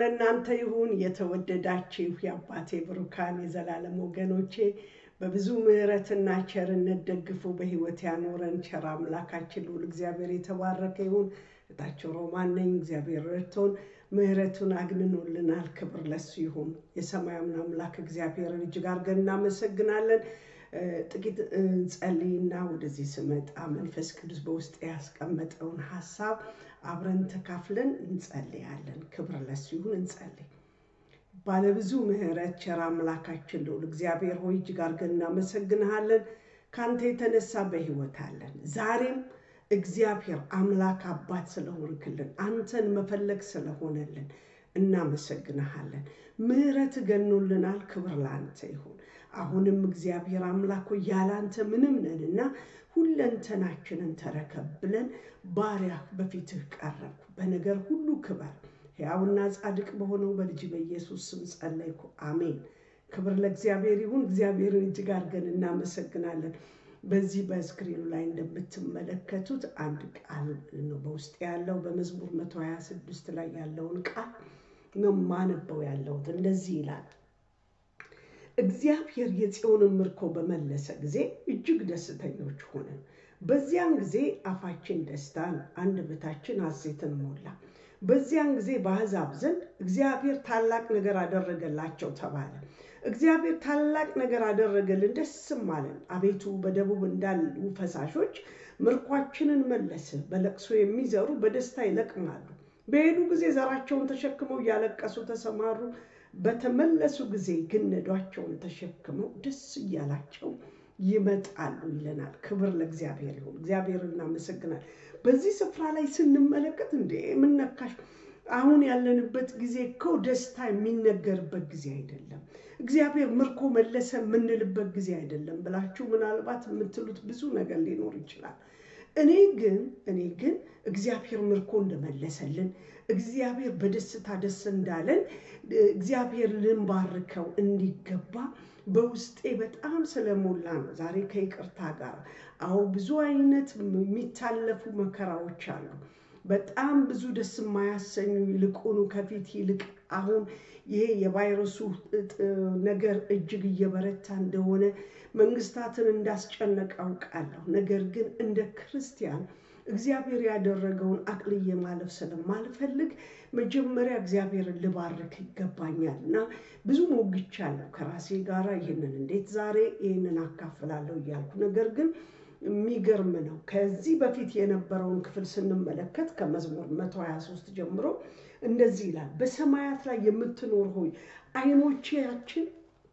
ለእናንተ ይሁን። የተወደዳችሁ የአባቴ ብሩካን የዘላለም ወገኖቼ በብዙ ምሕረትና ቸርነት ደግፎ በሕይወት ያኖረን ቸር አምላካችን ልዑል እግዚአብሔር የተባረከ ይሁን። እታቸው ሮማን ነኝ። እግዚአብሔር ረድቶን ምሕረቱን አግንኖልናል። ክብር ለሱ ይሁን። የሰማያምን አምላክ እግዚአብሔርን እጅግ አድርገን እናመሰግናለን። ጥቂት እንጸልይና ወደዚህ ስመጣ መንፈስ ቅዱስ በውስጥ ያስቀመጠውን ሀሳብ አብረን ተካፍለን እንጸልያለን። ክብር ለሱ ይሁን። እንጸልይ። ባለብዙ ምሕረት ቸር አምላካችን ልዑል እግዚአብሔር ሆይ እጅግ አድርገን እናመሰግንሃለን። ከአንተ የተነሳ በሕይወት አለን። ዛሬም እግዚአብሔር አምላክ አባት ስለሆንክልን አንተን መፈለግ ስለሆነልን እናመሰግንሃለን። ምሕረት ገኖልናል። ክብር ለአንተ ይሁን። አሁንም እግዚአብሔር አምላክ ሆይ ያለ አንተ ምንም ነንና ሁለንተናችንን ተረከብ ብለን ባሪያ በፊትህ ቀረብኩ። በነገር ሁሉ ክበር ሕያውና ጻድቅ በሆነው በልጅ በኢየሱስ ስም ጸለይኩ፣ አሜን። ክብር ለእግዚአብሔር ይሁን። እግዚአብሔርን እጅግ አድርገን እናመሰግናለን። በዚህ በስክሪኑ ላይ እንደምትመለከቱት አንድ ቃል ነው በውስጥ ያለው በመዝሙር 126 ላይ ያለውን ቃል ነው ማነበው ያለሁት። እንደዚህ ይላል እግዚአብሔር የጽዮንን ምርኮ በመለሰ ጊዜ እጅግ ደስተኞች ሆነን፣ በዚያን ጊዜ አፋችን ደስታን አንደበታችን ሐሴትን ሞላ። በዚያን ጊዜ በአሕዛብ ዘንድ እግዚአብሔር ታላቅ ነገር አደረገላቸው ተባለ። እግዚአብሔር ታላቅ ነገር አደረገልን፣ ደስም አለን። አቤቱ በደቡብ እንዳሉ ፈሳሾች ምርኳችንን መለስ። በለቅሶ የሚዘሩ በደስታ ይለቅማሉ። በሄዱ ጊዜ ዘራቸውን ተሸክመው እያለቀሱ ተሰማሩ። በተመለሱ ጊዜ ግን ነዷቸውን ተሸክመው ደስ እያላቸው ይመጣሉ ይለናል። ክብር ለእግዚአብሔር ይሁን። እግዚአብሔር እናመሰግናል። በዚህ ስፍራ ላይ ስንመለከት እንደ የምነካሽ አሁን ያለንበት ጊዜ እኮ ደስታ የሚነገርበት ጊዜ አይደለም። እግዚአብሔር ምርኮ መለሰ የምንልበት ጊዜ አይደለም ብላችሁ ምናልባት የምትሉት ብዙ ነገር ሊኖር ይችላል። እኔ ግን እኔ ግን እግዚአብሔር ምርኮ እንደመለሰልን እግዚአብሔር በደስታ ደስ እንዳለን እግዚአብሔር ልንባርከው እንዲገባ በውስጤ በጣም ስለሞላ ነው። ዛሬ ከይቅርታ ጋር አዎ ብዙ አይነት የሚታለፉ መከራዎች አሉ። በጣም ብዙ ደስ የማያሰኙ ይልቁኑ ከፊት ይልቅ አሁን ይሄ የቫይረሱ ነገር እጅግ እየበረታ እንደሆነ መንግስታትን እንዳስጨነቀ አውቃለሁ። ነገር ግን እንደ ክርስቲያን እግዚአብሔር ያደረገውን አቅልዬ ማለፍ ስለማልፈልግ መጀመሪያ እግዚአብሔርን ልባርክ ይገባኛል እና ብዙ ሞግቻለሁ ከራሴ ጋር ይህንን እንዴት ዛሬ ይህንን አካፍላለሁ እያልኩ ነገር ግን የሚገርም ነው። ከዚህ በፊት የነበረውን ክፍል ስንመለከት ከመዝሙር 123 ጀምሮ እንደዚህ ይላል፣ በሰማያት ላይ የምትኖር ሆይ ዓይኖቻችን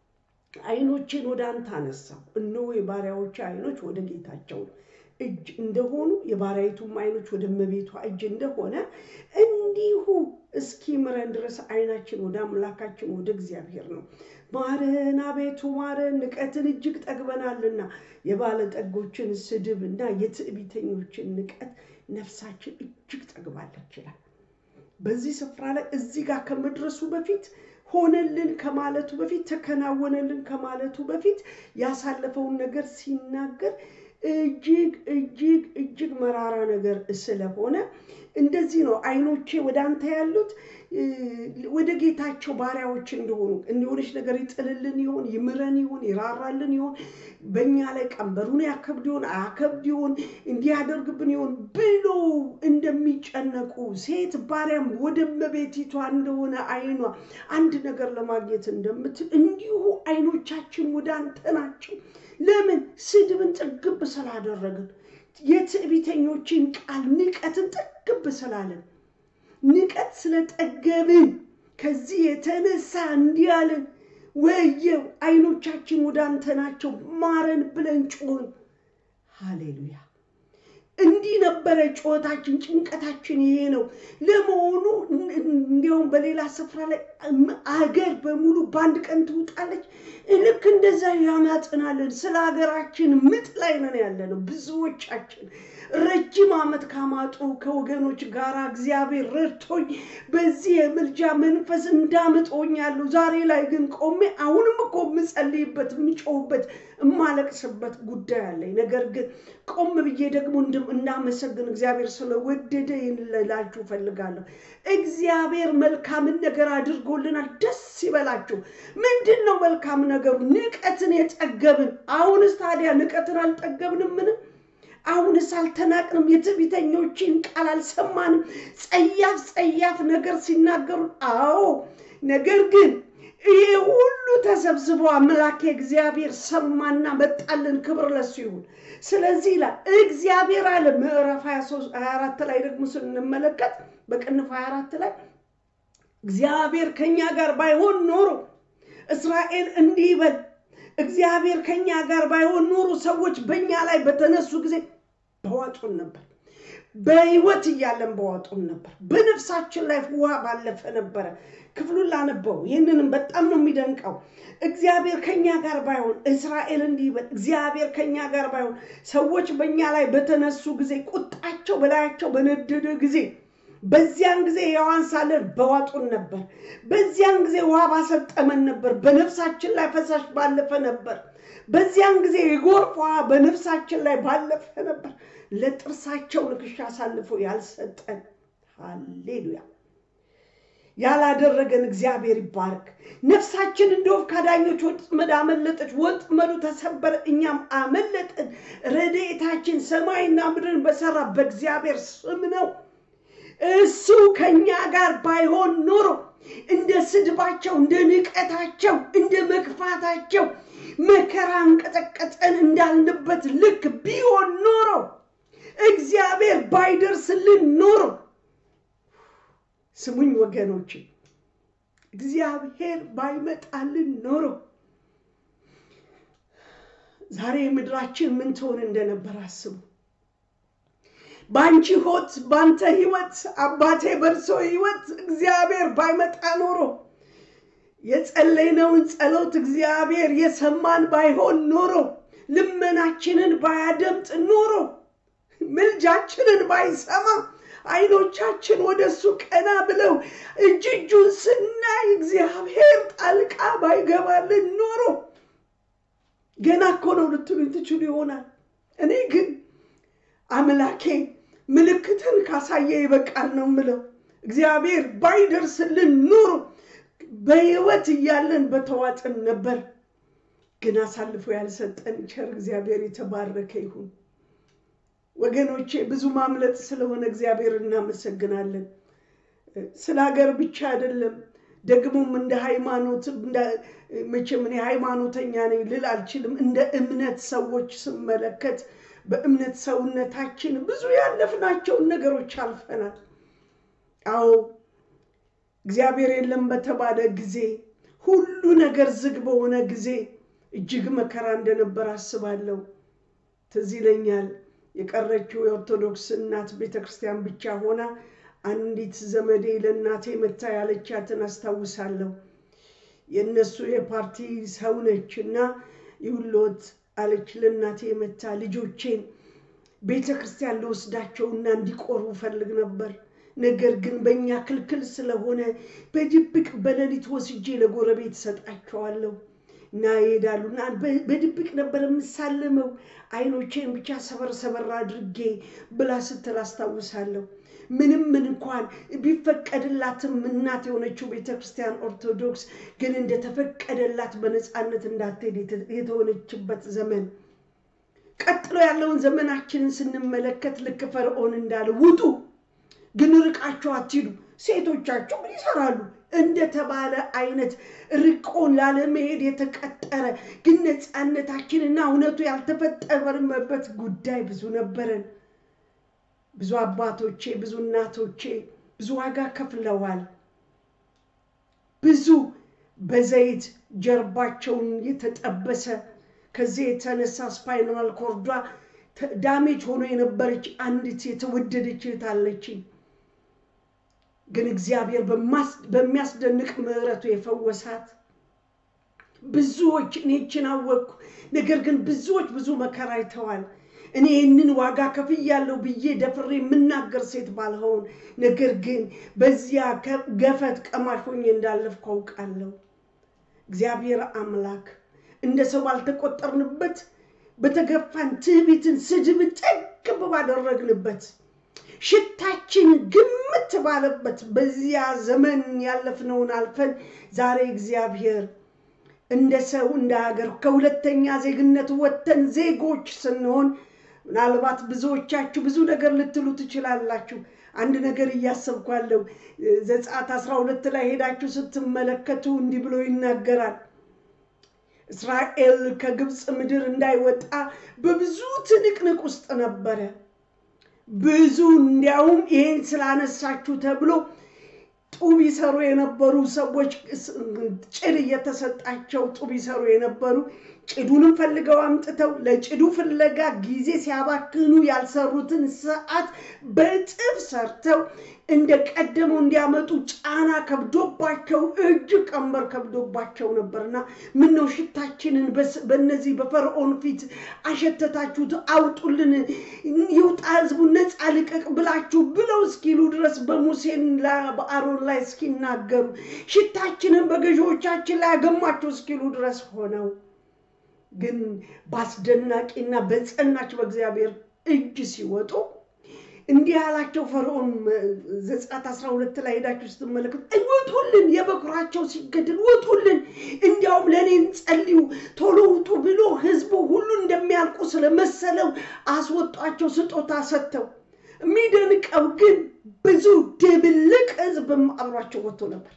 ዓይኖቼን ወደ አንተ አነሳው። እነሆ የባሪያዎች ዓይኖች ወደ ጌታቸው እጅ እንደሆኑ የባሪያይቱም ዓይኖች ወደ እመቤቷ እጅ እንደሆነ እንዲሁ እስኪምረን ድረስ ዓይናችን ወደ አምላካችን ወደ እግዚአብሔር ነው። ማረን አቤቱ ማረን፣ ንቀትን እጅግ ጠግበናልና የባለጠጎችን ስድብ እና የትዕቢተኞችን ንቀት ነፍሳችን እጅግ ጠግባለች ይላል። በዚህ ስፍራ ላይ እዚህ ጋር ከመድረሱ በፊት ሆነልን ከማለቱ በፊት ተከናወነልን ከማለቱ በፊት ያሳለፈውን ነገር ሲናገር እጅግ እጅግ እጅግ መራራ ነገር ስለሆነ እንደዚህ ነው። ዓይኖቼ ወደ አንተ ያሉት ወደ ጌታቸው ባሪያዎች እንደሆኑ እንዲሆነች ነገር ይጥልልን ይሆን? ይምረን ይሆን? ይራራልን ይሆን? በእኛ ላይ ቀንበሩን ያከብድ ይሆን? አያከብድ ይሆን? እንዲያደርግብን ይሆን ብሎ እንደሚጨነቁ ሴት ባሪያም ወደ እመቤቲቷ እንደሆነ ዓይኗ አንድ ነገር ለማግኘት እንደምትል እንዲሁ ዓይኖቻችን ወደ አንተ ናቸው። ለምን? ስድብን ጥግብ ስላደረግን፣ የትዕቢተኞችን ቃል ንቀትን ጥግብ ስላለን፣ ንቀት ስለጠገብን፣ ከዚህ የተነሳ እንዲህ አለን፣ ወየው ዓይኖቻችን ወደ አንተ ናቸው ማረን ብለን ጮህን። ሃሌሉያ! እንዲህ ነበረ ጩኸታችን፣ ጭንቀታችን ይሄ ነው። ለመሆኑ እንዲያውም በሌላ ስፍራ ላይ አገር በሙሉ በአንድ ቀን ትውጣለች። ልክ እንደዛ ያማጥናለን። ስለ ሀገራችን ምጥ ላይ ነን ያለ ነው ብዙዎቻችን። ረጅም ዓመት ካማጡ ከወገኖች ጋር እግዚአብሔር ረድቶኝ በዚህ የምልጃ መንፈስ እንዳምጦኛለሁ። ዛሬ ላይ ግን ቆሜ አሁንም እኮ የምጸልይበት የምጮህበት የማለቅስበት ጉዳይ አለኝ። ነገር ግን ቆም ብዬ ደግሞ እናመሰግን። እግዚአብሔር ስለወደደ ልላችሁ እፈልጋለሁ። እግዚአብሔር መልካምን ነገር አድርጎልናል። ደስ ይበላችሁ። ምንድን ነው መልካም ነገሩ? ንቀትን የጠገብን። አሁንስ ታዲያ ንቀትን አልጠገብንምን? አሁንስ አልተናቅንም? የትዕቢተኞችን ቃል አልሰማንም? ጸያፍ ጸያፍ ነገር ሲናገሩ፣ አዎ ነገር ግን ይህ ሁሉ ተሰብስቦ አምላኬ እግዚአብሔር ሰማና መጣልን። ክብር ለሱ ይሁን። ስለዚህ ይላል እግዚአብሔር አለ ምዕራፍ 24 ላይ ደግሞ ስንመለከት በቅንፍ 24 ላይ እግዚአብሔር ከኛ ጋር ባይሆን ኖሮ እስራኤል እንዲህ ይበል፣ እግዚአብሔር ከኛ ጋር ባይሆን ኖሮ ሰዎች በእኛ ላይ በተነሱ ጊዜ በዋጡን ነበር። በሕይወት እያለን በዋጡን ነበር። በነፍሳችን ላይ ውሃ ባለፈ ነበረ። ክፍሉን ላነበው። ይህንንም በጣም ነው የሚደንቀው። እግዚአብሔር ከኛ ጋር ባይሆን እስራኤል እንዲህ ይበል፣ እግዚአብሔር ከኛ ጋር ባይሆን ሰዎች በእኛ ላይ በተነሱ ጊዜ ቁጣቸው በላያቸው በነደደ ጊዜ በዚያን ጊዜ ሕያዋን ሳለን በዋጡን ነበር። በዚያን ጊዜ ውሃ ባሰጠመን ነበር። በነፍሳችን ላይ ፈሳሽ ባለፈ ነበር። በዚያን ጊዜ የጎርፍ ውሃ በነፍሳችን ላይ ባለፈ ነበር። ለጥርሳቸው ንክሻ አሳልፎ ያልሰጠን ሃሌሉያ ያላደረገን እግዚአብሔር ይባረክ። ነፍሳችን እንደ ወፍ ከአዳኞች ወጥመድ አመለጠች፣ ወጥመዱ ተሰበረ፣ እኛም አመለጥን። ረድኤታችን ሰማይና ምድርን በሰራ በእግዚአብሔር ስም ነው። እሱ ከእኛ ጋር ባይሆን ኖሮ እንደ ስድባቸው፣ እንደ ንቀታቸው፣ እንደ መግፋታቸው መከራ እንቀጠቀጠን እንዳልንበት ልክ ቢሆን ኖሮ እግዚአብሔር ባይደርስልን ኖሮ ስሙኝ ወገኖች፣ እግዚአብሔር ባይመጣልን ኖሮ ዛሬ ምድራችን ምን ትሆን እንደነበር አስቡ። በአንቺ ሆት በአንተ ህይወት አባቴ በርሶ ህይወት እግዚአብሔር ባይመጣ ኖሮ የጸለይነውን ጸሎት እግዚአብሔር የሰማን ባይሆን ኖሮ ልመናችንን ባያደምጥ ኖሮ ምልጃችንን ባይሰማ አይኖቻችን ወደ እሱ ቀና ብለው እጅ እጁን ስናይ እግዚአብሔር ጣልቃ ባይገባልን ኖሮ ገና እኮ ነው ልትሉ ትችሉ ይሆናል። እኔ ግን አምላኬ ምልክትን ካሳየ ይበቃል ነው ምለው። እግዚአብሔር ባይደርስልን ኖሮ በህይወት እያለን በተዋጥን ነበር። ግን አሳልፎ ያልሰጠን ቸር እግዚአብሔር የተባረከ ይሁን። ወገኖቼ ብዙ ማምለጥ ስለሆነ እግዚአብሔር እናመሰግናለን። ስለ ሀገር ብቻ አይደለም፣ ደግሞም እንደ ሃይማኖት መቼም እኔ ሃይማኖተኛ ነኝ ልል አልችልም። እንደ እምነት ሰዎች ስመለከት በእምነት ሰውነታችን ብዙ ያለፍናቸውን ነገሮች አልፈናል። አዎ እግዚአብሔር የለም በተባለ ጊዜ ሁሉ ነገር ዝግ በሆነ ጊዜ እጅግ መከራ እንደነበር አስባለሁ። ትዝ ይለኛል የቀረችው የኦርቶዶክስ እናት ቤተ ክርስቲያን ብቻ ሆና አንዲት ዘመዴ ለእናቴ መታ ያለቻትን አስታውሳለሁ። የእነሱ የፓርቲ ሰው ነች እና ይሁሎት አለች ለእናቴ መታ ልጆቼን ቤተ ክርስቲያን ልወስዳቸውና እንዲቆርቡ ፈልግ ነበር። ነገር ግን በእኛ ክልክል ስለሆነ በድብቅ በሌሊት ወስጄ ለጎረቤት እሰጣቸዋለሁ እና ይሄዳሉ እና በድብቅ ነበር የምሳልመው አይኖቼን ብቻ ሰበር ሰበር አድርጌ ብላ ስትል አስታውሳለሁ። ምንም ምን እንኳን ቢፈቀድላትም እናት የሆነችው ቤተ ክርስቲያን ኦርቶዶክስ ግን እንደተፈቀደላት በነፃነት እንዳትሄድ የተሆነችበት ዘመን ቀጥሎ ያለውን ዘመናችንን ስንመለከት ልክ ፈርዖን እንዳለ ውጡ፣ ግን ርቃቸው አትሂዱ፣ ሴቶቻቸው ምን ይሰራሉ እንደተባለ አይነት ርቆን ላለመሄድ የተቀጠረ ግን ነፃነታችንና እውነቱ ያልተፈጠረበት ጉዳይ ብዙ ነበረን። ብዙ አባቶቼ፣ ብዙ እናቶቼ ብዙ ዋጋ ከፍለዋል። ብዙ በዘይት ጀርባቸውን የተጠበሰ ከዚህ የተነሳ ስፓይናል ኮርዷ ዳሜጅ ሆኖ የነበረች አንዲት የተወደደች እህት አለችኝ። ግን እግዚአብሔር በሚያስደንቅ ምሕረቱ የፈወሳት ብዙዎች እኔችን አወቅኩ። ነገር ግን ብዙዎች ብዙ መከራ አይተዋል። እኔ ይህንን ዋጋ ከፍያለሁ ብዬ ደፍሬ የምናገር ሴት ባልሆን፣ ነገር ግን በዚያ ገፈት ቀማሽ ሆኜ እንዳለፍኩ አውቃለሁ። እግዚአብሔር አምላክ እንደ ሰው ባልተቆጠርንበት በተገፋን ትዕቢትን፣ ስድብን፣ እርግብ ባደረግንበት ሽታችን ግምት ባለበት በዚያ ዘመን ያለፍነውን አልፈን ዛሬ እግዚአብሔር እንደ ሰው እንደ ሀገር ከሁለተኛ ዜግነት ወጥተን ዜጎች ስንሆን ምናልባት ብዙዎቻችሁ ብዙ ነገር ልትሉ ትችላላችሁ። አንድ ነገር እያሰብኳለሁ። ዘጸአት አስራ ሁለት ላይ ሄዳችሁ ስትመለከቱ እንዲህ ብሎ ይናገራል። እስራኤል ከግብፅ ምድር እንዳይወጣ በብዙ ትንቅንቅ ውስጥ ነበረ። ብዙ እንዲያውም ይሄን ስላነሳችሁ ተብሎ ጡብ ይሰሩ የነበሩ ሰዎች ጭድ እየተሰጣቸው ጡብ ይሰሩ የነበሩ ጭዱንም ፈልገው አምጥተው ለጭዱ ፍለጋ ጊዜ ሲያባክኑ ያልሰሩትን ሰዓት በእጥፍ ሰርተው እንደ ቀደመው እንዲያመጡ ጫና ከብዶባቸው እጅግ ቀንበር ከብዶባቸው ነበርና ምን ነው ሽታችንን በእነዚህ በፈርዖን ፊት አሸተታችሁት፣ አውጡልን፣ ይውጣ ህዝቡ ነፃ ልቀቅ ብላችሁ ብለው እስኪሉ ድረስ በሙሴን በአሮን ላይ እስኪናገሩ ሽታችንን በገዢዎቻችን ላይ ያገማቸው እስኪሉ ድረስ ሆነው ግን በአስደናቂና በጸናች በእግዚአብሔር እጅ ሲወጡ እንዲህ ያላቸው ፈርዖን ዘጸአት አስራ ሁለት ላይ ሄዳችሁ ስትመለከቱ ውጡልን፣ የበኩራቸው ሲገድል ውጡልን፣ እንዲያውም ለእኔ ጸልዩ፣ ቶሎ ውጡ ብሎ ህዝቡ ሁሉ እንደሚያልቁ ስለመሰለው አስወጧቸው ስጦታ ሰጥተው። የሚደንቀው ግን ብዙ ድብልቅ ህዝብም አብሯቸው ወጥቶ ነበር።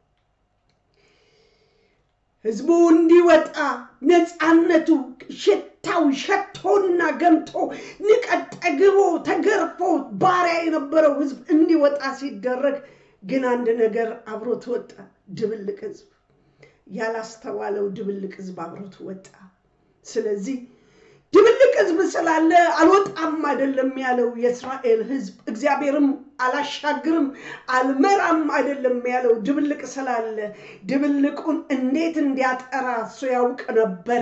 ህዝቡ እንዲወጣ ነፃነቱ ሽታው ሸቶና ገምቶ ንቀት ጠግቦ ተገርፎ ባሪያ የነበረው ህዝብ እንዲወጣ ሲደረግ ግን አንድ ነገር አብሮት ወጣ። ድብልቅ ህዝብ፣ ያላስተዋለው ድብልቅ ህዝብ አብሮት ወጣ። ስለዚህ ድብልቅ ህዝብ ስላለ አልወጣም አይደለም ያለው የእስራኤል ህዝብ። እግዚአብሔርም አላሻግርም አልመራም አይደለም ያለው ድብልቅ ስላለ ድብልቁን እንዴት እንዲያጠራ እሱ ያውቅ ነበረ።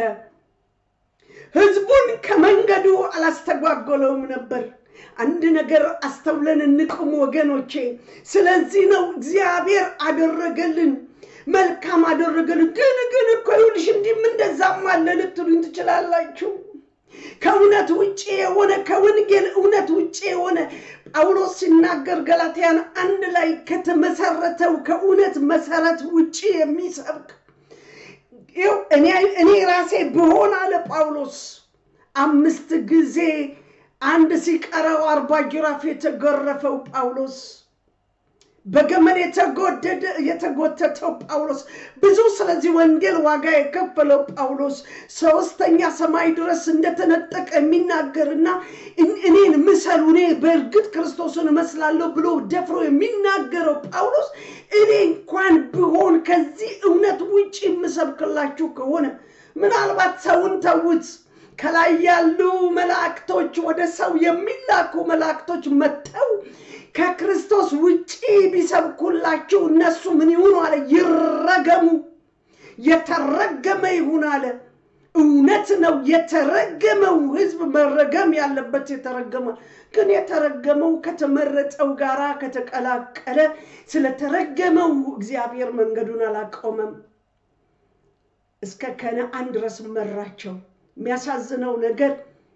ህዝቡን ከመንገዱ አላስተጓጎለውም ነበር። አንድ ነገር አስተውለን እንቁም ወገኖቼ። ስለዚህ ነው እግዚአብሔር አደረገልን መልካም አደረገልን። ግን ግን እኮ ይኸውልሽ እንዲህም እንደዛም አለ ልትሉኝ ትችላላችሁ። ከእውነት ውጭ የሆነ ከወንጌል እውነት ውጭ የሆነ ጳውሎስ ሲናገር ገላትያን አንድ ላይ ከተመሰረተው ከእውነት መሰረት ውጭ የሚሰብክ ይኸው እኔ ራሴ ብሆን አለ ጳውሎስ አምስት ጊዜ አንድ ሲቀረው አርባ ጅራፍ የተገረፈው ጳውሎስ በገመድ የተጎደደ የተጎተተው ጳውሎስ ብዙ ስለዚህ ወንጌል ዋጋ የከፈለው ጳውሎስ ሶስተኛ ሰማይ ድረስ እንደተነጠቀ የሚናገርና እኔን ምሰሉ እኔ በእርግጥ ክርስቶስን እመስላለሁ ብሎ ደፍሮ የሚናገረው ጳውሎስ እኔ እንኳን ብሆን ከዚህ እውነት ውጭ የምሰብክላችሁ ከሆነ ምናልባት ሰውን ተዉት። ከላይ ያሉ መላእክቶች ወደ ሰው የሚላኩ መላእክቶች መጥተው ከክርስቶስ ውጪ ቢሰብኩላችሁ እነሱ ምን ይሁኑ አለ? ይረገሙ። የተረገመ ይሁን አለ። እውነት ነው። የተረገመው ሕዝብ መረገም ያለበት የተረገመ ግን የተረገመው ከተመረጠው ጋራ ከተቀላቀለ ስለተረገመው እግዚአብሔር መንገዱን አላቆመም። እስከ ከነአን ድረስ መራቸው። የሚያሳዝነው ነገር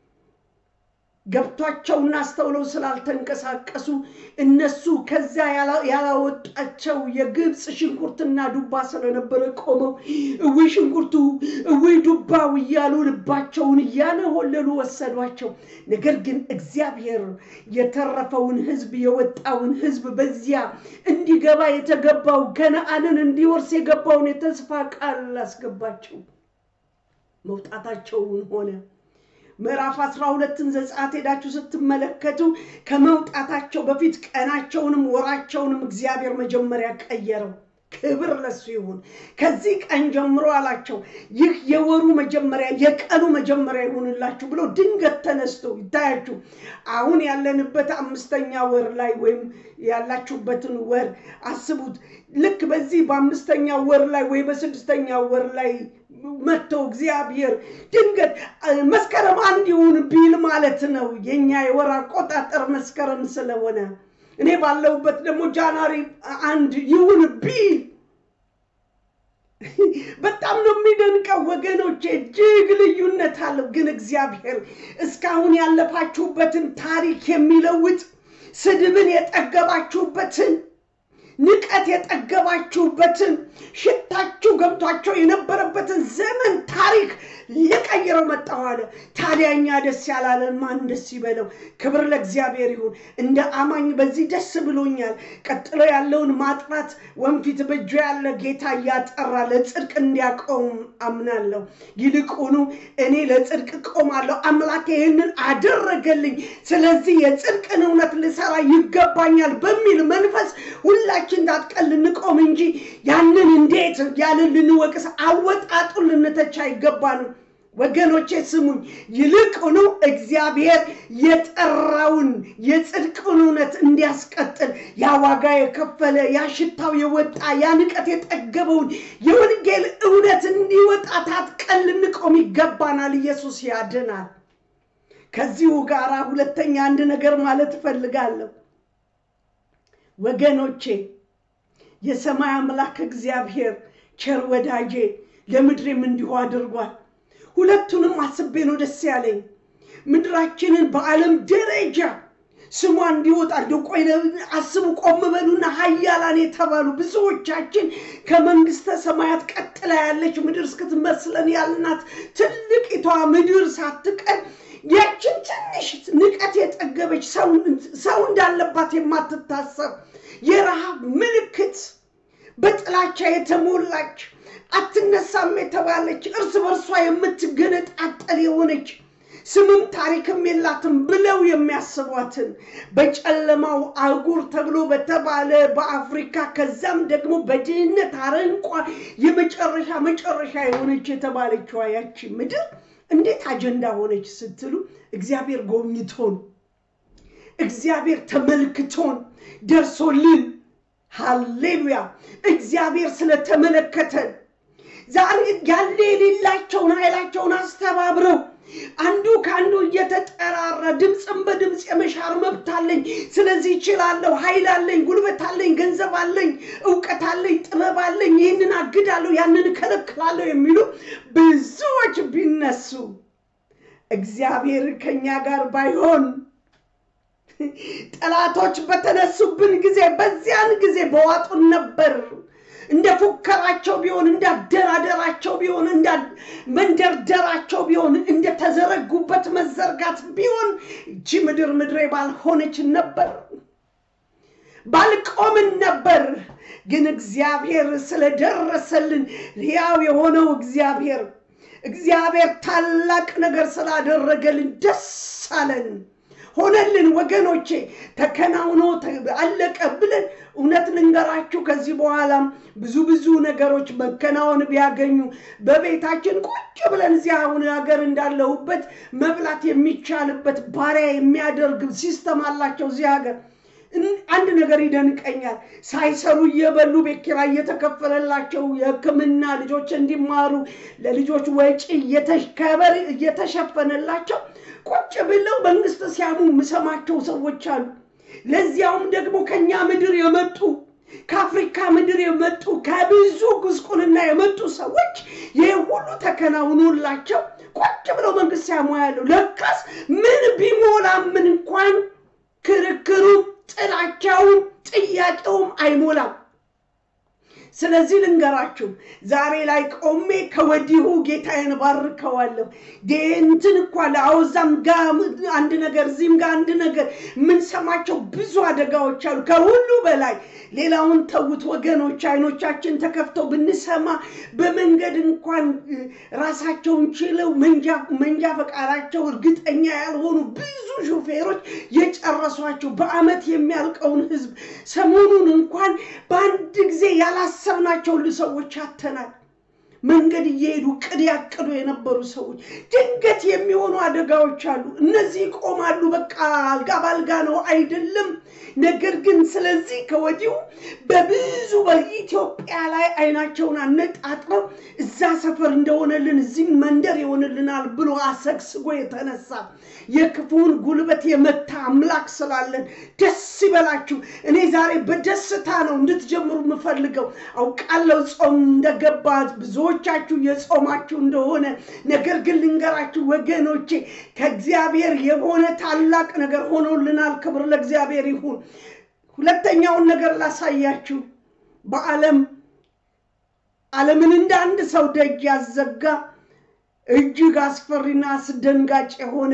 ገብቷቸውና አስተውለው ስላልተንቀሳቀሱ እነሱ ከዚያ ያላወጣቸው የግብፅ ሽንኩርትና ዱባ ስለነበረ ቆመው እውይ ሽንኩርቱ እውይ ዱባው እያሉ ልባቸውን እያነሆለሉ ወሰዷቸው። ነገር ግን እግዚአብሔር የተረፈውን ሕዝብ የወጣውን ሕዝብ በዚያ እንዲገባ የተገባው ከነአንን እንዲወርስ የገባውን የተስፋ ቃል አስገባቸው። መውጣታቸውን ሆነ ምዕራፍ አስራ ሁለትን ዘጸአት ሄዳችሁ ስትመለከቱ ከመውጣታቸው በፊት ቀናቸውንም ወራቸውንም እግዚአብሔር መጀመሪያ ቀየረው። ክብር ለሱ ይሁን። ከዚህ ቀን ጀምሮ አላቸው ይህ የወሩ መጀመሪያ የቀኑ መጀመሪያ ይሁንላችሁ ብሎ ድንገት ተነስቶ ይታያችሁ። አሁን ያለንበት አምስተኛ ወር ላይ ወይም ያላችሁበትን ወር አስቡት። ልክ በዚህ በአምስተኛ ወር ላይ ወይ በስድስተኛ ወር ላይ መጥቶ እግዚአብሔር ድንገት መስከረም አንድ ይሁን ቢል ማለት ነው። የኛ የወር አቆጣጠር መስከረም ስለሆነ እኔ ባለሁበት ደግሞ ጃንዋሪ አንድ ይሁን ቢል በጣም ነው የሚደንቀው ወገኖቼ፣ እጅግ ልዩነት አለው። ግን እግዚአብሔር እስካሁን ያለፋችሁበትን ታሪክ የሚለውጥ ስድብን የጠገባችሁበትን ንቀት የጠገባችሁበትን ሽታችሁ ገብቷቸው የነበረበትን ዘመን ታሪክ ሊቀይረው መጣሁ አለ። ታዲያ እኛ ደስ ያላለን ማን ደስ ይበለው? ክብር ለእግዚአብሔር ይሁን። እንደ አማኝ በዚህ ደስ ብሎኛል። ቀጥሎ ያለውን ማጥራት ወንፊት በእጁ ያለ ጌታ እያጠራ ለጽድቅ እንዲያቆም አምናለሁ። ይልቁኑ እኔ ለጽድቅ ቆማለሁ፣ አምላኬ ይህንን አደረገልኝ፣ ስለዚህ የጽድቅን እውነት ልሰራ ይገባኛል በሚል መንፈስ ሁላችን ታጥቀን ልንቆም እንጂ ያንን እንዴት ያልን ልንወቅስ አወጣጡን ልንተቻ አይገባንም። ወገኖቼ ስሙኝ። ይልቁኑ እግዚአብሔር የጠራውን የጽድቅን እውነት እንዲያስቀጥል ያ ዋጋ የከፈለ ያ ሽታው የወጣ ያ ንቀት የጠገበውን የወንጌል እውነት እንዲወጣ ታጥቀን ልንቆም ይገባናል። ኢየሱስ ያድናል። ከዚሁ ጋር ሁለተኛ አንድ ነገር ማለት እፈልጋለሁ ወገኖቼ የሰማይ አምላክ እግዚአብሔር ቸር ወዳጄ ለምድሬም እንዲሁ አድርጓል። ሁለቱንም አስቤ ነው ደስ ያለኝ። ምድራችንን በዓለም ደረጃ ስሟ እንዲወጣ ቆይ አስቡ፣ ቆም በሉና ሀያላን የተባሉ ብዙዎቻችን ከመንግስተ ሰማያት ቀጥላ ያለች ምድር እስክትመስለን ያልናት ትልቂቷ ምድር ሳትቀር ያችን ትንሽ ንቀት የጠገበች ሰው እንዳለባት የማትታሰብ የረሃብ ምልክት በጥላቻ የተሞላች አትነሳም የተባለች እርስ በርሷ የምትገነጣጠል የሆነች ስምም ታሪክም የላትም ብለው የሚያስቧትን በጨለማው አህጉር ተብሎ በተባለ በአፍሪካ ከዛም ደግሞ በድህነት አረንቋ የመጨረሻ መጨረሻ የሆነች የተባለችዋ ያቺ ምድር እንዴት አጀንዳ ሆነች ስትሉ እግዚአብሔር ጎብኝቶን እግዚአብሔር ተመልክቶን ደርሶልን ሃሌሉያ እግዚአብሔር ስለተመለከተን ዛሬ ያለ የሌላቸውን ኃይላቸውን አስተባብረው አንዱ ከአንዱ እየተጠራራ ድምፅን በድምፅ የመሻር መብት አለኝ፣ ስለዚህ እችላለሁ፣ ኃይል አለኝ፣ ጉልበት አለኝ፣ ገንዘብ አለኝ፣ እውቀት አለኝ፣ ጥበብ አለኝ፣ ይህንን አግዳለሁ፣ ያንን እከለክላለሁ የሚሉ ብዙዎች ቢነሱ እግዚአብሔር ከኛ ጋር ባይሆን ጠላቶች በተነሱብን ጊዜ በዚያን ጊዜ በዋጡን ነበር። እንደ ፉከራቸው ቢሆን እንዳደራደራቸው ቢሆን እንደ መንደርደራቸው ቢሆን እንደተዘረጉበት መዘርጋት ቢሆን እቺ ምድር ምድሬ ባልሆነች ነበር፣ ባልቆምን ነበር። ግን እግዚአብሔር ስለደረሰልን ሕያው የሆነው እግዚአብሔር እግዚአብሔር ታላቅ ነገር ስላደረገልን ደስ አለን። ሆነልን ወገኖቼ፣ ተከናውኖ አለቀ ብለን እውነት ልንገራችሁ፣ ከዚህ በኋላም ብዙ ብዙ ነገሮች መከናወን ቢያገኙ በቤታችን ቁጭ ብለን እዚህ አሁን ሀገር እንዳለሁበት መብላት የሚቻልበት ባሪያ የሚያደርግ ሲስተም አላቸው እዚህ ሀገር። አንድ ነገር ይደንቀኛል። ሳይሰሩ እየበሉ ቤት ኪራይ እየተከፈለላቸው የሕክምና ልጆች እንዲማሩ ለልጆች ወጪ እየተከበር እየተሸፈነላቸው ቁጭ ብለው መንግስት ሲያሙ የምሰማቸው ሰዎች አሉ። ለዚያውም ደግሞ ከኛ ምድር የመጡ ከአፍሪካ ምድር የመጡ ከብዙ ጉስቁልና የመጡ ሰዎች ይህ ሁሉ ተከናውኖላቸው ቁጭ ብለው መንግስት ሲያሙ ያለው ለካስ ምን ቢሞላም ምን እንኳን ክርክሩም ጥላቻውም ጥያቄውም አይሞላም። ስለዚህ ልንገራችሁ ዛሬ ላይ ቆሜ ከወዲሁ ጌታዬን ባርከዋለሁ። እንትን እኳ ለአወዛም ጋ አንድ ነገር እዚህም ጋር አንድ ነገር የምንሰማቸው ብዙ አደጋዎች አሉ። ከሁሉ በላይ ሌላውን ተዉት ወገኖች፣ አይኖቻችን ተከፍተው ብንሰማ በመንገድ እንኳን ራሳቸውን ችለው መንጃ ፈቃዳቸው እርግጠኛ ያልሆኑ ብዙ ሹፌሮች የጨረሷቸው በአመት የሚያልቀውን ህዝብ ሰሞኑን እንኳን በአንድ ጊዜ ያላሰብናቸው ሰዎች አተናል። መንገድ እየሄዱ ቅድ ያቅዱ የነበሩ ሰዎች ድንገት የሚሆኑ አደጋዎች አሉ። እነዚህ ይቆማሉ። በቃ አልጋ ባልጋ ነው አይደለም። ነገር ግን ስለዚህ ከወዲሁ በብዙ በኢትዮጵያ ላይ አይናቸውን አነጣጥረው እዛ ሰፈር እንደሆነልን እዚህም መንደር ይሆንልናል ብሎ አሰግስጎ የተነሳ የክፉውን ጉልበት የመታ አምላክ ስላለን ደስ ይበላችሁ። እኔ ዛሬ በደስታ ነው እንድትጀምሩ የምፈልገው። አውቃለሁ ጾም እንደገባ ብዙ ብዙዎቻችሁ የጾማችሁ እንደሆነ ነገር ግን ልንገራችሁ ወገኖቼ፣ ከእግዚአብሔር የሆነ ታላቅ ነገር ሆኖልናል። ክብር ለእግዚአብሔር ይሁን። ሁለተኛውን ነገር ላሳያችሁ። በዓለም ዓለምን እንደ አንድ ሰው ደጅ ያዘጋ እጅግ አስፈሪና አስደንጋጭ የሆነ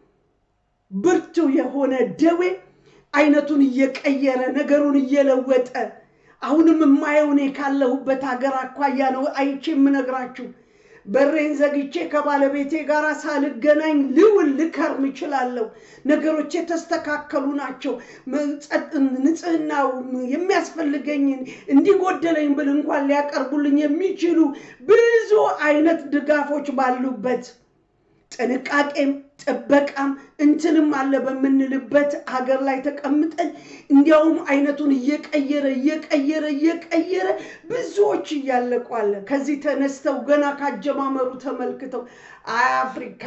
ብርቱ የሆነ ደዌ አይነቱን እየቀየረ ነገሩን እየለወጠ አሁንም የማየው እኔ ካለሁበት ሀገር አኳያ ነው አይቼ የምነግራችሁ። በሬን ዘግቼ ከባለቤቴ ጋር ሳልገናኝ ልውል ልከርም እችላለሁ። ነገሮች የተስተካከሉ ናቸው። ንጽህናው የሚያስፈልገኝን እንዲጎደለኝ ብል እንኳን ሊያቀርቡልኝ የሚችሉ ብዙ አይነት ድጋፎች ባሉበት ጥንቃቄም ጥበቃም እንትንም አለ በምንልበት ሀገር ላይ ተቀምጠን እንዲያውም አይነቱን እየቀየረ እየቀየረ እየቀየረ ብዙዎች እያለቁ አለ። ከዚህ ተነስተው ገና ካጀማመሩ ተመልክተው አፍሪካ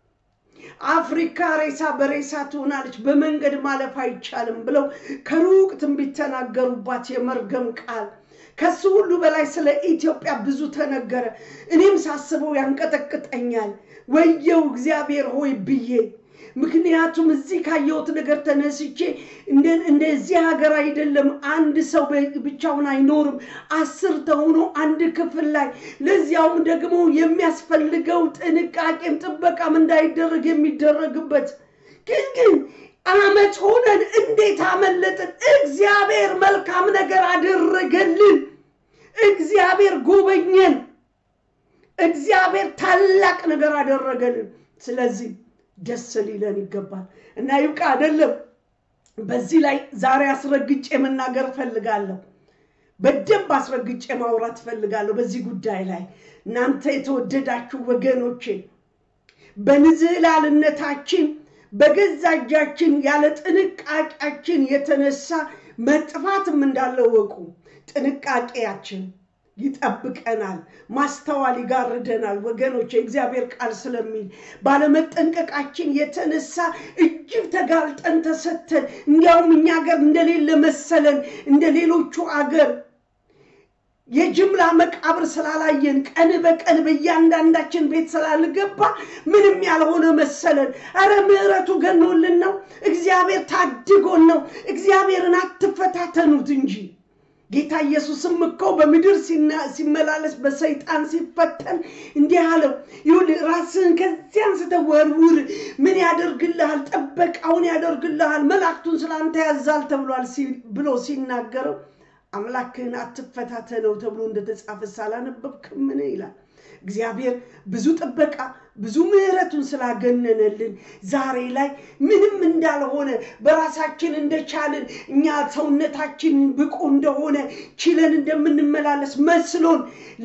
አፍሪካ ሬሳ በሬሳ ትሆናለች፣ በመንገድ ማለፍ አይቻልም ብለው ከሩቅ ትንቢት ተናገሩባት የመርገም ቃል። ከሱ ሁሉ በላይ ስለ ኢትዮጵያ ብዙ ተነገረ። እኔም ሳስበው ያንቀጠቅጠኛል። ወየው እግዚአብሔር ሆይ ብዬ ምክንያቱም እዚህ ካየሁት ነገር ተነስቼ እንደዚህ ሀገር አይደለም። አንድ ሰው ብቻውን አይኖርም። አስር ተሆኖ አንድ ክፍል ላይ ለዚያውም ደግሞ የሚያስፈልገው ጥንቃቄም ጥበቃም እንዳይደረግ የሚደረግበት ግን ግን አመት ሆነን እንዴት አመለጥን? እግዚአብሔር መልካም ነገር አደረገልን። እግዚአብሔር ጎበኘን። እግዚአብሔር ታላቅ ነገር አደረገልን። ስለዚህ ደስ ሊለን ይገባል እና ይብቃ አይደለም። በዚህ ላይ ዛሬ አስረግጬ መናገር እፈልጋለሁ። በደንብ አስረግጬ ማውራት እፈልጋለሁ በዚህ ጉዳይ ላይ እናንተ የተወደዳችሁ ወገኖቼ በንዝህላልነታችን በገዛ እጃችን ያለ ጥንቃቄያችን የተነሳ መጥፋትም እንዳለ ወቁ። ጥንቃቄያችን ይጠብቀናል፣ ማስተዋል ይጋርደናል። ወገኖች የእግዚአብሔር ቃል ስለሚል ባለመጠንቀቃችን የተነሳ እጅግ ተጋልጠን ተሰተን፣ እንዲያውም እኛ ሀገር እንደሌለ መሰለን እንደ ሌሎቹ አገር የጅምላ መቃብር ስላላየን ቀን በቀን በእያንዳንዳችን ቤት ስላልገባ ምንም ያልሆነ መሰለን። አረ ምሕረቱ ገኖልን ነው። እግዚአብሔር ታድጎን ነው። እግዚአብሔርን አትፈታተኑት እንጂ ጌታ ኢየሱስም እኮ በምድር ሲመላለስ በሰይጣን ሲፈተን እንዲህ አለው፣ ይኸውልህ ራስህን ከዚያ አንስተህ ወርውር፣ ምን ያደርግልሃል? ጥበቃውን ያደርግልሃል፣ መላእክቱን ስለአንተ ያዛል ተብሏል ብሎ ሲናገረው አምላክህን አትፈታተነው ተብሎ እንደተጻፈ ሳላነበብክምን ይላል። እግዚአብሔር ብዙ ጥበቃ ብዙ ምሕረቱን ስላገነነልን ዛሬ ላይ ምንም እንዳልሆነ በራሳችን እንደቻልን እኛ ሰውነታችን ብቁ እንደሆነ ችለን እንደምንመላለስ መስሎን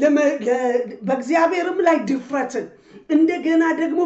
በእግዚአብሔርም ላይ ድፍረትን እንደገና ደግሞ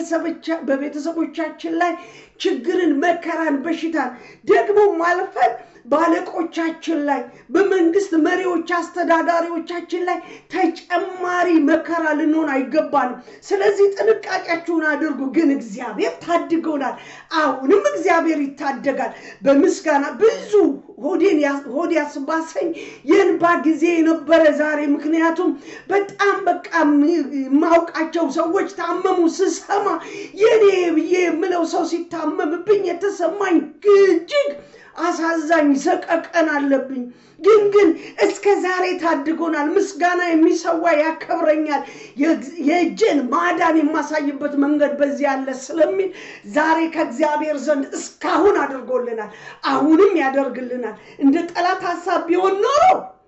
በቤተሰቦቻችን ላይ ችግርን፣ መከራን፣ በሽታን ደግሞ ማልፈን በአለቆቻችን ላይ በመንግስት መሪዎች አስተዳዳሪዎቻችን ላይ ተጨማሪ መከራ ልንሆን አይገባንም። ስለዚህ ጥንቃቄያችሁን አድርጉ። ግን እግዚአብሔር ታድገውናል። አሁንም እግዚአብሔር ይታደጋል። በምስጋና ብዙ ሆድ ያስባሰኝ የእንባ ጊዜ የነበረ ዛሬ። ምክንያቱም በጣም በቃ የማውቃቸው ሰዎች ታመሙ ስሰማ የኔ ብዬ የምለው ሰው ሲታመምብኝ የተሰማኝ እጅግ አሳዛኝ ሰቀቀን አለብኝ። ግን ግን እስከ ዛሬ ታድጎናል። ምስጋና የሚሰዋ ያከብረኛል። የእጄን ማዳን የማሳይበት መንገድ በዚህ ያለ ስለሚል ዛሬ ከእግዚአብሔር ዘንድ እስካሁን አድርጎልናል፣ አሁንም ያደርግልናል። እንደ ጠላት ሀሳብ ቢሆን ኖሮ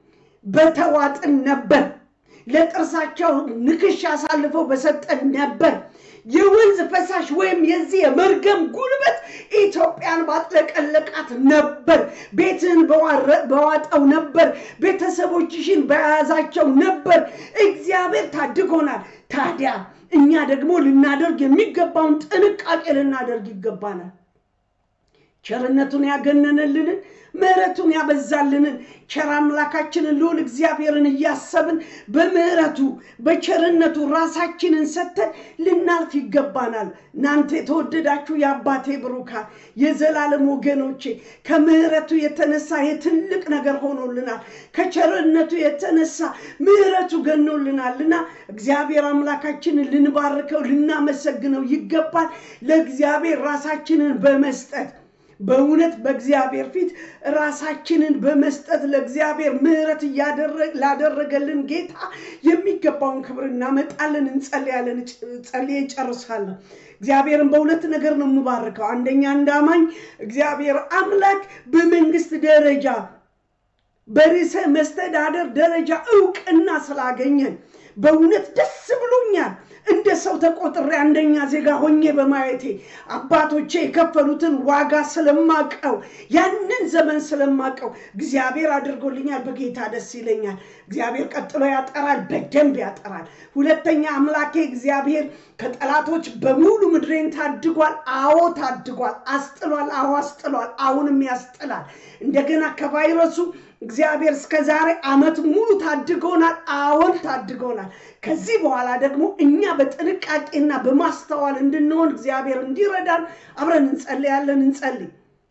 በተዋጥን ነበር፣ ለጥርሳቸው ንክሽ አሳልፈው በሰጠን ነበር። የወንዝ ፈሳሽ ወይም የዚህ የመርገም ጉልበት ኢትዮጵያን ባጥለቀለቃት ነበር። ቤትህን በዋጠው ነበር። ቤተሰቦችሽን በያዛቸው ነበር። እግዚአብሔር ታድጎናል። ታዲያ እኛ ደግሞ ልናደርግ የሚገባውን ጥንቃቄ ልናደርግ ይገባናል። ቸርነቱን ያገነነልንን ምሕረቱን ያበዛልንን ቸር አምላካችንን ልዑል እግዚአብሔርን እያሰብን በምሕረቱ በቸርነቱ ራሳችንን ሰጥተን ልናልፍ ይገባናል። እናንተ የተወደዳችሁ የአባቴ ብሩካን የዘላለም ወገኖቼ ከምሕረቱ የተነሳ የትልቅ ነገር ሆኖልናል። ከቸርነቱ የተነሳ ምሕረቱ ገኖልናልና እግዚአብሔር አምላካችንን ልንባርከው ልናመሰግነው ይገባል። ለእግዚአብሔር ራሳችንን በመስጠት በእውነት በእግዚአብሔር ፊት ራሳችንን በመስጠት ለእግዚአብሔር ምሕረት ላደረገልን ጌታ የሚገባውን ክብር እናመጣለን። እንጸልያለን። ጸልዬ እጨርሳለሁ። እግዚአብሔርን በሁለት ነገር ነው የምባርከው። አንደኛ እንዳማኝ እግዚአብሔር አምላክ በመንግስት ደረጃ በርዕሰ መስተዳደር ደረጃ እውቅና ስላገኘን በእውነት ደስ ብሎኛል። እንደ ሰው ተቆጥሬ አንደኛ ዜጋ ሆኜ በማየቴ አባቶቼ የከፈሉትን ዋጋ ስለማቀው ያንን ዘመን ስለማቀው እግዚአብሔር አድርጎልኛል። በጌታ ደስ ይለኛል። እግዚአብሔር ቀጥሎ ያጠራል፣ በደንብ ያጠራል። ሁለተኛ አምላኬ እግዚአብሔር ከጠላቶች በሙሉ ምድሬን ታድጓል። አዎ ታድጓል። አስጥሏል። አዎ አስጥሏል። አሁንም ያስጥላል። እንደገና ከቫይረሱ እግዚአብሔር እስከ ዛሬ ዓመት ሙሉ ታድጎናል። አዎን ታድጎናል። ከዚህ በኋላ ደግሞ እኛ በጥንቃቄና በማስተዋል እንድንሆን እግዚአብሔር እንዲረዳን አብረን እንጸልያለን። እንጸልይ።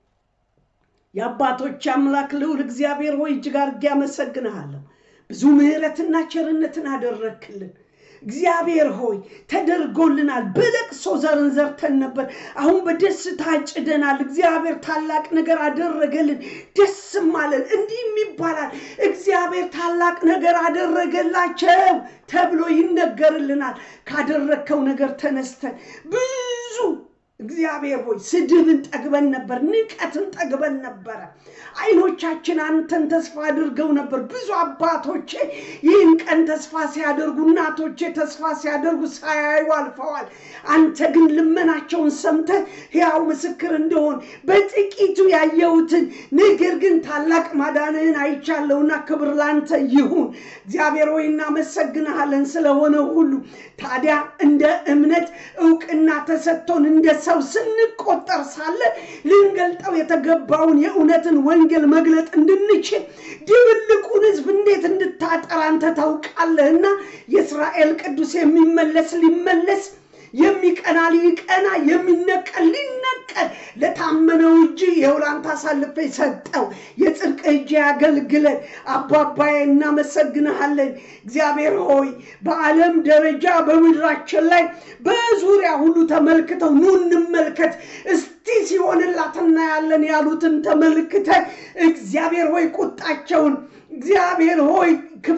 የአባቶች አምላክ ልዑል እግዚአብሔር ሆይ እጅግ አድርጌ አመሰግንሃለሁ። ብዙ ምሕረትና ቸርነትን አደረግክልን። እግዚአብሔር ሆይ ተደርጎልናል። በለቅሶ ዘርን ዘርተን ነበር፣ አሁን በደስታ ጭደናል። እግዚአብሔር ታላቅ ነገር አደረገልን፣ ደስም አለን። እንዲህም ይባላል እግዚአብሔር ታላቅ ነገር አደረገላቸው ተብሎ ይነገርልናል። ካደረግከው ነገር ተነስተን ብዙ እግዚአብሔር ሆይ ስድብን ጠግበን ነበር፣ ንቀትን ጠግበን ነበረ። አይኖቻችን አንተን ተስፋ አድርገው ነበር። ብዙ አባቶቼ ይህን ቀን ተስፋ ሲያደርጉ፣ እናቶቼ ተስፋ ሲያደርጉ ሳያዩ አልፈዋል። አንተ ግን ልመናቸውን ሰምተህ ሕያው ምስክር እንደሆን በጥቂቱ ያየሁትን ነገር ግን ታላቅ ማዳንህን አይቻለሁና ክብር ላንተ ይሁን። እግዚአብሔር ሆይ እናመሰግንሃለን ስለሆነው ሁሉ። ታዲያ እንደ እምነት እውቅና ተሰጥቶን እንደ ሰው ስንቆጠር ሳለ ልንገልጠው የተገባውን የእውነትን ወንጌል መግለጥ እንድንችል ድብልቁን ሕዝብ እንዴት እንድታጠራ አንተ ታውቃለህና የእስራኤል ቅዱስ የሚመለስ ሊመለስ የሚቀና ሊቀና የሚነቀል ሊነቀል ለታመነው እጅ የውላንታ አሳልፌ ሰጠው። የጽድቅ እጅ ያገልግለን። አባባዬ እናመሰግንሃለን። እግዚአብሔር ሆይ በዓለም ደረጃ በምድራችን ላይ በዙሪያ ሁሉ ተመልክተው ኑ እንመልከት እስቲ ሲሆንላት እናያለን ያሉትን ተመልክተ እግዚአብሔር ሆይ ቁጣቸውን እግዚአብሔር ሆይ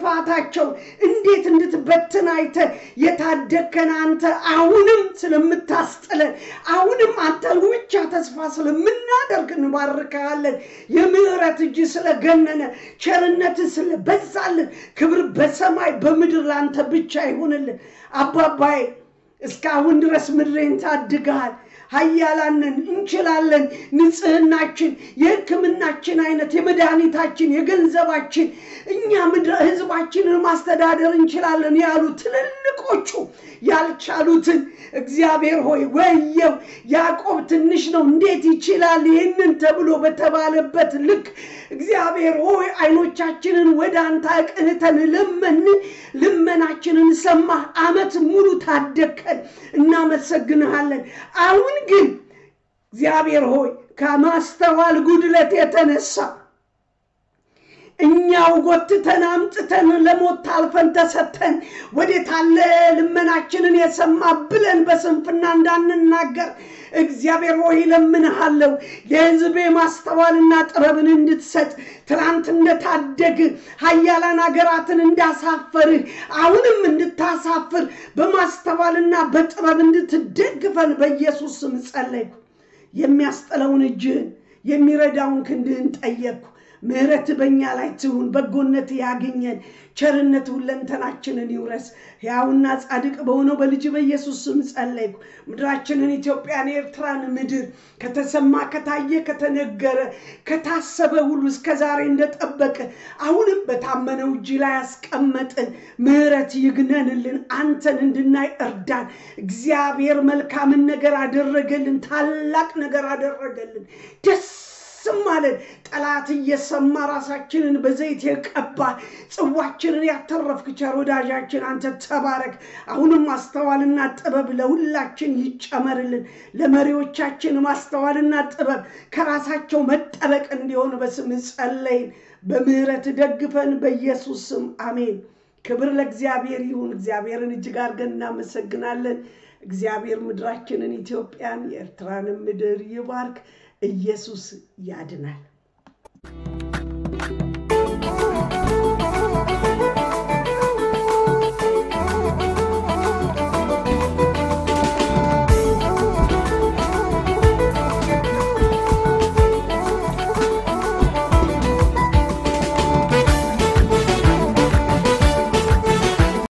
ክፋታቸው እንዴት እንድትበትን አይተ የታደግከን አንተ አሁንም ስለምታስጥለን አሁንም አንተ ብቻ ተስፋ ስለምናደርግ እንባርከሃለን። የምሕረት እጅ ስለገነነ ቸርነት ስለበዛልን ክብር በሰማይ በምድር ለአንተ ብቻ ይሁንልን። አባባዬ እስካሁን ድረስ ምድሬን ታድገሃል። ሀያላንን እንችላለን። ንጽህናችን፣ የሕክምናችን አይነት፣ የመድኃኒታችን፣ የገንዘባችን እኛ ህዝባችንን ማስተዳደር እንችላለን ያሉ ትልልቆቹ ያልቻሉትን እግዚአብሔር ሆይ ወየው፣ ያዕቆብ ትንሽ ነው እንዴት ይችላል ይህንን ተብሎ በተባለበት ልክ እግዚአብሔር ሆይ አይኖቻችንን ወደ አንተ አቅንተን ለመን፣ ልመናችንን ሰማህ፣ ዓመት ሙሉ ታደግከን፣ እናመሰግንሃለን። አሁን ግን እግዚአብሔር ሆይ ከማስተዋል ጉድለት የተነሳ እኛው ጎትተን አምጥተን ለሞት ታልፈን ተሰተን ወዴት አለ ልመናችንን የሰማ ብለን በስንፍና እንዳንናገር እግዚአብሔር ሆይ እለምንሃለሁ። የሕዝቤ ማስተዋልና ጥበብን እንድትሰጥ ትናንት እንደታደግ ሀያላን ሀገራትን እንዳሳፈርህ አሁንም እንድታሳፍር በማስተዋልና በጥበብ እንድትደግፈን በኢየሱስ ስም ጸለይኩ። የሚያስጥለውን እጅህን የሚረዳውን ክንድህን ጠየቅኩ። ምሕረት በእኛ ላይ ትሁን፣ በጎነት ያግኘን፣ ቸርነት ሁለንተናችንን ይውረስ። ሕያውና ጻድቅ በሆነው በልጅ በኢየሱስ ስም ጸለይኩ። ምድራችንን ኢትዮጵያን፣ ኤርትራን ምድር ከተሰማ ከታየ ከተነገረ ከታሰበ ሁሉ እስከ ዛሬ እንደጠበቀ አሁንም በታመነው እጅ ላይ ያስቀመጥን ምሕረት ይግነንልን። አንተን እንድናይ እርዳን። እግዚአብሔር መልካምን ነገር አደረገልን፣ ታላቅ ነገር አደረገልን። ደስ ማለን ጠላት እየሰማ ራሳችንን በዘይት የቀባ ጽዋችንን ያተረፍክ ቸር ወዳጃችን አንተ ተባረክ። አሁንም ማስተዋልና ጥበብ ለሁላችን ይጨመርልን። ለመሪዎቻችን ማስተዋልና ጥበብ ከራሳቸው መጠበቅ እንዲሆን በስም ጸለይን። በምህረት ደግፈን በኢየሱስ ስም አሜን። ክብር ለእግዚአብሔር ይሁን። እግዚአብሔርን እጅግ አድርገን እናመሰግናለን። እግዚአብሔር ምድራችንን ኢትዮጵያን፣ የኤርትራንም ምድር ይባርክ። ኢየሱስ ያድናል።